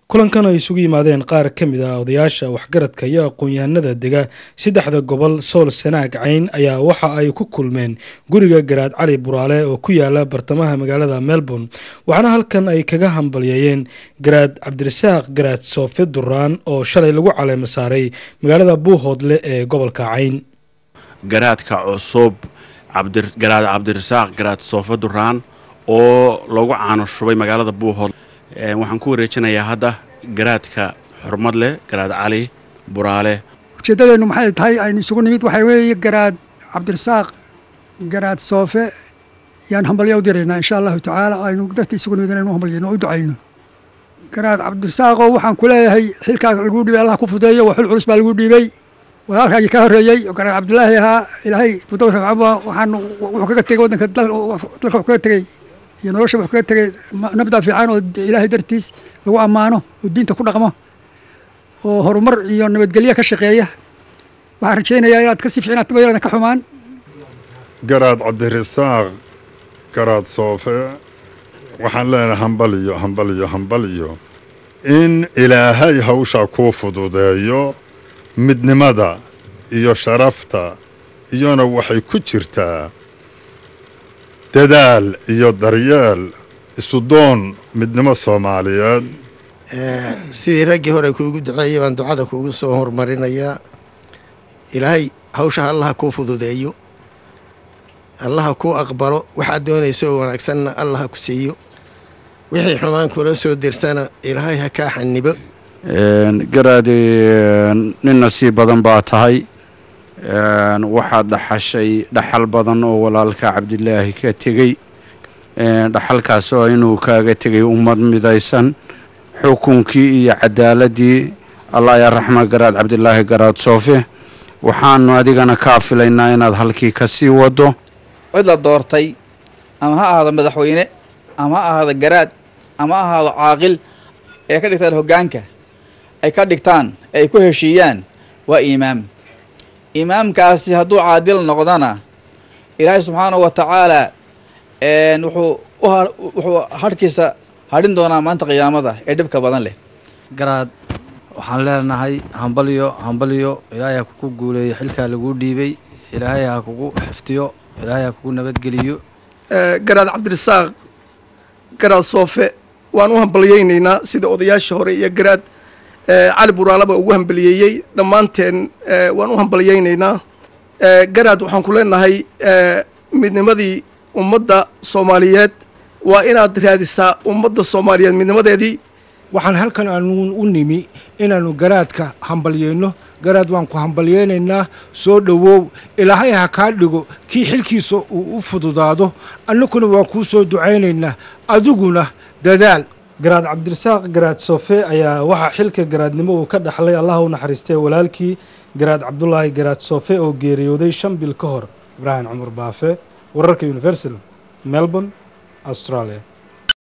kulankan ay isugu yimaadeen qaar ka mid ah odayaasha waxgaradka iyo aqoon-yahanada dega saddexda gobol sool sanaag cayn ayaa waxa ay ku kulmeen guriga garaad cali buraale oo ku yaala bartamaha magaalada melbourne waxaana halkan ay kaga hambalyeeyeen garaad cabdirasaaq garaad soofe duraan oo shalay lagu caleema saaray magaalada buuhoodle ee gobolka cayn garaadka cusub garaad cabdirasaaq garaad soofe duraan oo lagu caano shubay magaalada buuhoodle waxaan ku wareejinayaa hadda garaadka xurmad leh garaad cali buraale ujeeddadeennu maxay tahay aynu isugu nimid waxaa weeye garaad cabdirasaaq garaad soofe yaan hambalya u diraynaa insha allahu tacaala aynu dadka isugu nimid inaynu hambalyayno oo u ducayno garaad cabdirasaaqoo waxaan ku leeyahay xilkaas lagu dhibay allah ku fudeeyo waa xil culus baa lagu dhiibay walaalkaagii ka horreeyey oo garaad cabdilaahi ahaa ilaahay mudawrkacaba waxaan wuxuu kaga tegey waddanka dalka wuxuu kaga tegey iyo nolosha wuxuu kaga tegay nabda fiican oo ilaahay dartiis lagu ammaano oo diinta ku dhaqmo oo horumar iyo nabadgelyo ka shaqeeya waxaan rajaynayaa inaad ka sii fiicnaato bayladan ka xumaan garaad cabdirasaaq garaad soofe waxaan leenahay hambaliyo hambaliyo hambaliyo in ilaahay hawshaa kuu fududeeyo midnimada iyo sharafta iyona waxay ku jirtaa dadaal iyo daryeel isudoon midnimo soomaaliyeed sidii raggii hore kuugu duceeyey baan ducada kuugu soo horumarinayaa ilaahay hawshaha allaha kuu fududeeyo allaha kuu aqbalo waxaad doonayso oo wanaagsanna allaha ku siiyo wixii xumaan kula soo dirsana ilaahay ha kaa xanibo garaadi nin nasiib badan baa tahay waxaad dhaxashay dhaxal badan oo walaalka cabdilaahi ka tegey dhaxalkaas oo inuu kaaga tegay ummad midaysan xukunkii iyo cadaaladii allah yaa raxma garaad cabdilaahi garaad soofe waxaanu adigana kaa filaynaa inaad halkii ka sii wado cid la doortay ama ha ahaado madaxweyne ama ha ahaado garaad ama ha ahaado caaqil ee ka dhigtaan hoggaanka ay ka dhigtaan ee ay ku heshiiyaan waa iimaam imaamkaasi hadduu caadil noqdana ilaahay subxaanahu wa tacaala wuxuu wuxuu hadhkiisa hadhin doonaa maanta qiyaamada ee dhibka badan leh garaad waxaan leenahay hambalyo hambalyo ilaahay ha kugu guuleeyo xilkaa laguu dhiibay ilaahay ha kugu xiftiyo ilaahay ha kugu nabadgeliyo garaad cabdirasaaq garaad soofe waan u hambalyaynaynaa sida odayaasha hore iyo garaad cali buraalaba ugu hambaliyeeyey dhammaanteen waan u hambalyaynaynaa garaad waxaan ku leenahay midnimadii ummadda soomaaliyeed waa inaad raadisaa ummadda soomaaliyeed midnimadeedii waxaan halkan aanu u nimi inaannu garaadka hambalyeyno garaad waan ku hambalyeynaynaa soo dhowow ilaahay ha kaa dhigo kii xilkiisa uu u fududaado annaguna waan kuu soo ducaynaynaa adiguna dadaal garaad cabdirasaaq garaad soofe ayaa waxaa xilka garaadnimo uu ka dhaxlay allah u naxariistay walaalkii garaad cabdulaahi garaad soofe oo geeriyooday shan bil ka hor ibraahim cumar baafe wararka universal melbourne australia